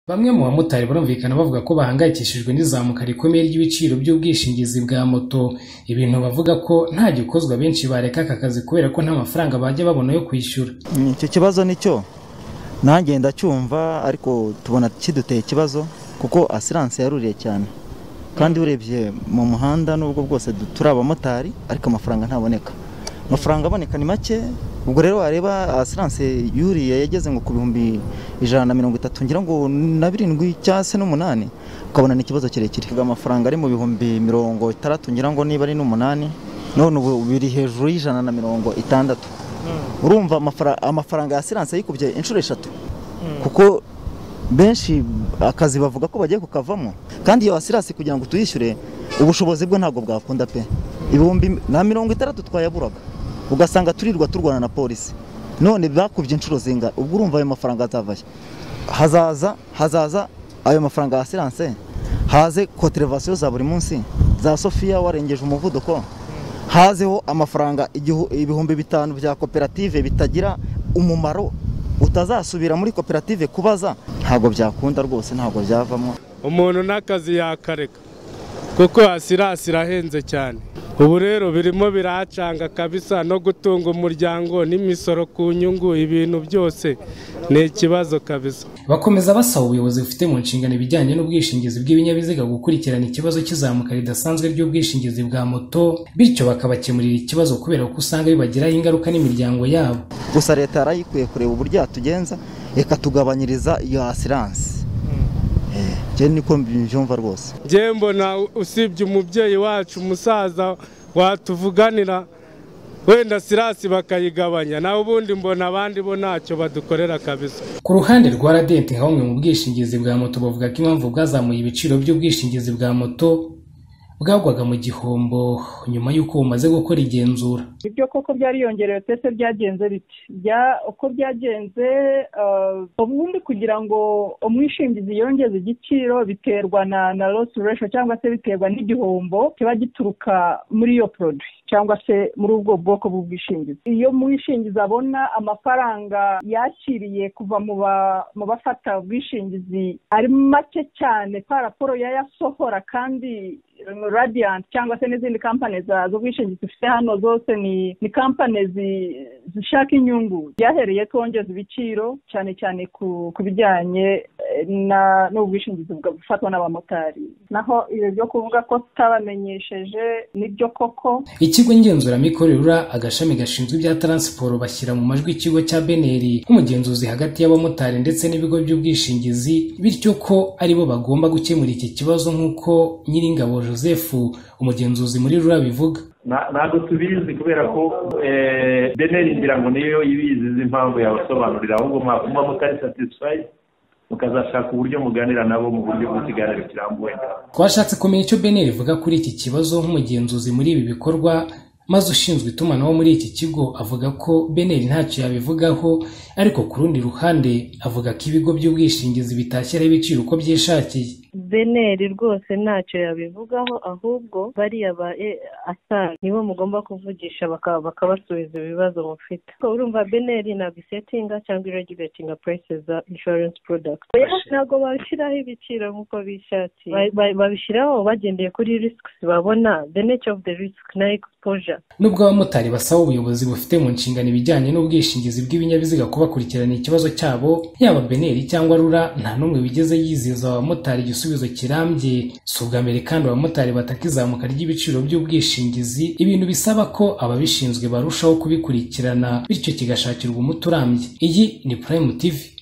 Bamwe mu bamotari barumvikana bavuga ko bahangayikishijwe n'izamuka rikomeye ry'ibiciro by'ubwishingizi bwa moto. Ibintu bavuga ko nta gikozwa benshi bareka aka kazi kubera ko nta mafaranga bajya babona yo kwishyura. icyo kibazo nicyo nanjye ndacyumva ariko tubona kiduteye ikibazo kuko asiranse yaruriye cyane kandi urebye mu muhanda n'ubwo bwose turi abamotari ariko amafaranga ntaboneka amafaranga aboneka ni make ubwo rero wareba asiranse yuriye yageze ngo ku bihumbi ijana na mirongo itatu ngira ngo na birindwi cyangwa se n'umunani ukabona ni ikibazo kirekire amafaranga ari mu bihumbi mirongo itandatu ngira ngo niba ari n'umunani none ubu biri hejuru y'ijana na mirongo itandatu urumva amafaranga ya asiranse yikubye inshuro eshatu kuko benshi akazi bavuga ko bagiye kukavamo kandi iyo asirasi kugira ngo tuyishyure ubushobozi bwe ntabwo bwakunda pe ibihumbi na mirongo itandatu twayaburaga ugasanga turirwa turwana na polisi none bakubye inshuro zingana ubwo urumva ayo mafaranga azavayo hazaza hazaza ayo mafaranga ya asiranse haze koterevasiyo za buri munsi za sofiya warengeje umuvuduko hazeho amafaranga ibihumbi bitanu bya koperative bitagira umumaro utazasubira muri koperative kubaza ntabwo byakunda rwose ntabwo byavamo umuntu n'akazi yakareka kuko asirasi irahenze cyane ubu rero birimo biracanga kabisa no gutunga umuryango n'imisoro ku nyungu ibintu byose ni ikibazo kabisa bakomeza basaba ubuyobozi bufite mu nshingano ibijyanye n'ubwishingizi bw'ibinyabiziga gukurikirana ikibazo cy'izamuka ridasanzwe ry'ubwishingizi bwa moto bityo bakabakemurira ikibazo kubera ko usanga bibagiraho ingaruka n'imiryango yabo gusa leta yarayikwiye kureba uburyo yatugenza reka tugabanyiriza iyo asiranse njye niko mbyumva rwose njye mbona usibye umubyeyi wacu umusaza watuvuganira wenda sirasi bakayigabanya nawe ubundi mbona abandi bo ntacyo badukorera kabisa ku ruhande rwa radenti nka bumwe mu bwishingizi bwa moto bavuga ko impamvu bwazamuye ibiciro by'ubwishingizi bwa moto bwagwaga mu gihombo nyuma y'uko bumaze gukora igenzura ibyo koko byariyongerewe pese byagenze biti uko byagenze ubundi kugira ngo umwishingizi yongeze igiciro biterwa na na losi resho cyangwa se biterwa n'igihombo kiba gituruka muri iyo poroduwi cyangwa se muri ubwo bwoko bw'ubwishingizi iyo mwishingizi abona amafaranga yakiriye kuva mu bafata ubwishingizi ari make cyane kwa raporo yayasohora kandi radiyanti cyangwa se n'izindi kampani z'ubwishingizi dufite hano zose ni ni kampani zishaka inyungu byahereye twongeza ibiciro cyane cyane ku bijyanye n'ubwishingizi bufatwa n'abamotari naho ibyo byo kuvuga ko tutabamenyesheje nibyo koko ikigo ngenzuramikorere rura agashami gashinzwe ibya taransiporo bashyira mu majwi ikigo cya beneri nk'umugenzuzi hagati y'abamotari ndetse n'ibigo by'ubwishingizi bityo ko aribo bagomba gukemura iki kibazo nk'uko nyiringabo joseph umugenzuzi muri rura bivuga ntabwo tubizi kubera ko beneri ngira ngo niyo ibizi izi mpamvu yabasobanurira ahubwo muba mutari satisfayi mukazashaka uburyo muganira nabo mu buryo bw'ikiganiro kirambuye twashatse kumenya icyo beneri ivuga kuri iki kibazo nk'umugenzuzi muri ibi bikorwa maze ushinzwe itumanaho muri iki kigo avuga ko beneri ntacyo yabivugaho ariko ku rundi ruhande avuga ko ibigo by'ubwishingizi bitashyiraho ibiciro uko byishakiye beneri rwose ntacyo yabivugaho ahubwo bariya ba asari nibo mugomba kuvugisha bakabasubiza ibibazo mufite urumva beneri ntabwo isetinga cyangwa iregiretinga purese za inshuwarensi porodakiti ntabwo babishyiraho ibiciro nk'uko bishakiye babishyiraho bagendeye kuri risiki babona the nature of the risk na exposure nubwo abamotari basaba ubuyobozi bufite mu nshingano ibijyanye n'ubwishingizi bw'ibinyabiziga kubakurikirana ikibazo cyabo yaba beneri cyangwa rura nta n'umwe wigeze yizeza abamotari igisubizo kirambye si ubwa mbere kandi abamotari bataka izamuka ry'ibiciro by'ubwishingizi ibintu bisaba ko ababishinzwe barushaho kubikurikirana bityo kigashakirwa umuti urambye iyi ni purayimu tivi